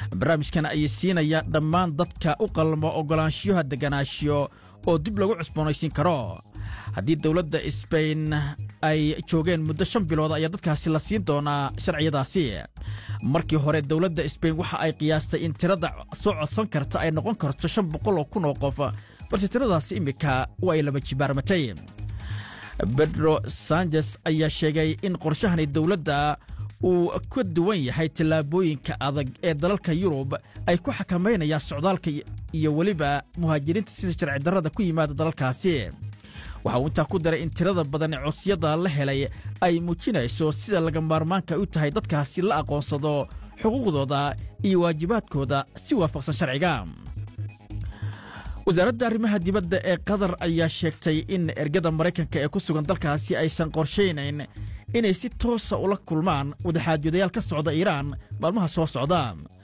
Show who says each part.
Speaker 1: barnaamijkan ayay siinaya dhammaan dadka u qalmo oggolaanshiyaha degganaashiyo oo dib lagu cusboonaysiin karo haddii dowladda sbain ay joogeen muddo shan bilood ayaa dadkaasi la siin doonaa sharciyadaasi markii hore dowladda sbain waxa ay qiyaastay in tirada soo codsan karta ay noqon karto shan boqol oo kun oo qof balse tiradaasi iminka waa ay laba jibaarmatay bedro sanjes ayaa sheegay in qorshahani dowladda uu ka duwan yahay tallaabooyinka adag ee dalalka yurub ay ku xakamaynayaan socdaalka iyo weliba muhaajiriinta sida sharci darrada ku yimaada dalalkaasi waxa uu intaa ku daray in tirada badan ee codsiyada la helay ay muujinayso sida laga maarmaanka u tahay dadkaasi la aqoonsado xuquuqdooda iyo waajibaadkooda si waafaqsan sharciga wasaaradda arrimaha dibadda ee qatar ayaa sheegtay in ergada maraykanka ee ku sugan dalkaasi aysan qorshaynayn inay si toosa ula kulmaan wadaxaajodayaal ka socda iiraan maalmaha soo socda